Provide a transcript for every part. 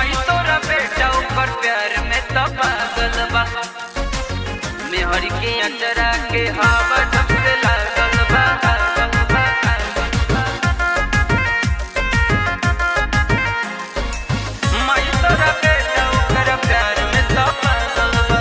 माई तोरा बेटा ऊपर प्यार में तो पागल बा मेहर के अंजरा के हवा जब से लागल बा लागल बा, लागल बा। माई तोरा बेटा ऊपर प्यार में तो पागल बा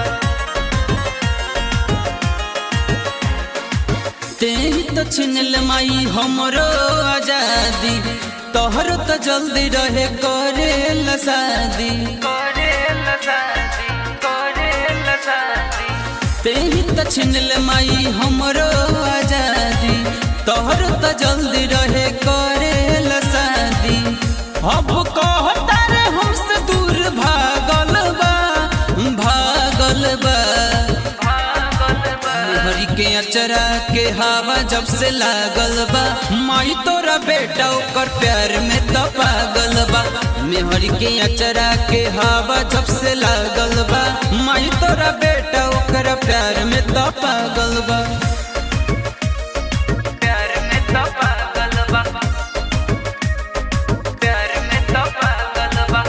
तेही तो छिनल माई हमरो आजादी तोहर तो जल्दी रहे करे शादी करेला शादी करेला शादी तेही तो छिनल माई हमरो आजादी तोहर तो जल्दी रहे करे शादी अब कहता रे हमसे दूर भागल बा भागल बा पागल बा हरी के अचरा के हवा जब से लागल बा माई तोरा बेटा ओकर प्यार में तो पागल बा मेहरी के अचरा के हवा जब से लागल बा माई तोरा बेटा ओकर प्यार में तो पागल बा प्यार में तो पागल बा प्यार में तो पागल बा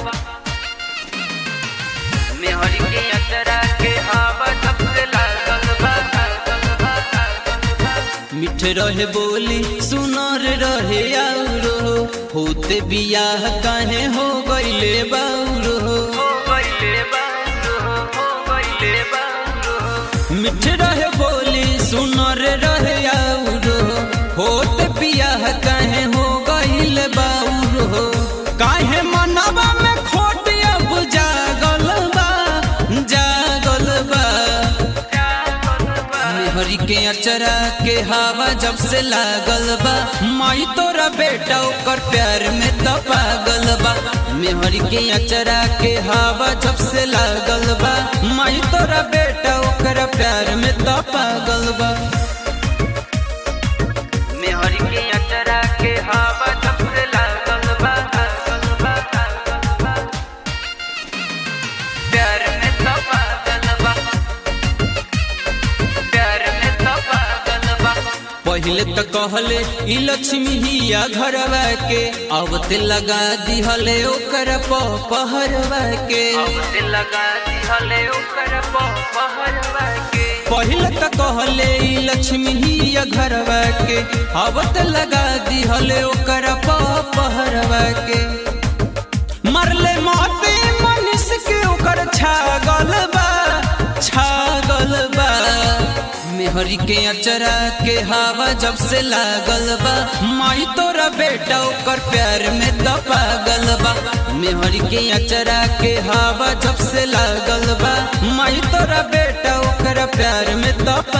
मेहर के अंतरा के हवा सबसे लागल बा लागल बा, लागल बा। मिठ रहे बोली सुनर रहे आउरो होते बियाह काहे हो गईले बाउरो हो गइले बाउरो, हो गइले बाउरो। मिठ रहे बोली सुनर रहे आउरो होत बियाह काहे हो गईल बाउरो काहे मनवा में खोट अब जागल बा जागल बा पागल बा हरी के अचरा के हवा जब से लागल बा माई तोरा बेटा ओकर प्यार में तो पागल बा मेहरी के अचरा के हवा जब से लागल बा माई तोरा बेटा ओकर प्यार में तो पागल बा मेहर के अंतरा के हवा सबसे लागल बा लागल बा, लागल बा। प्यार में तो पागल बा प्यार में तो पागल बा पहले तो कहले ई लक्ष्मी हिया घरवा के अब ते लगा दिहले ओकर पहरवा के अब से लगा दिहले ओकर पहरवा के पहले तो कहले ई लक्ष्मी हिया घरवा के अब ते लगा दिहले ओकर पहरवा के मरले मोती मनीष के ओकर छागल बा छागल बा मेहरी के अचरा के हवा जब से लागल बा माई तोरा बेटा ओकर प्यार में तो पागल बा मेहरी के अचरा के हवा जब से लागल बा माई तोरा बेटा ओकर प्यार में तो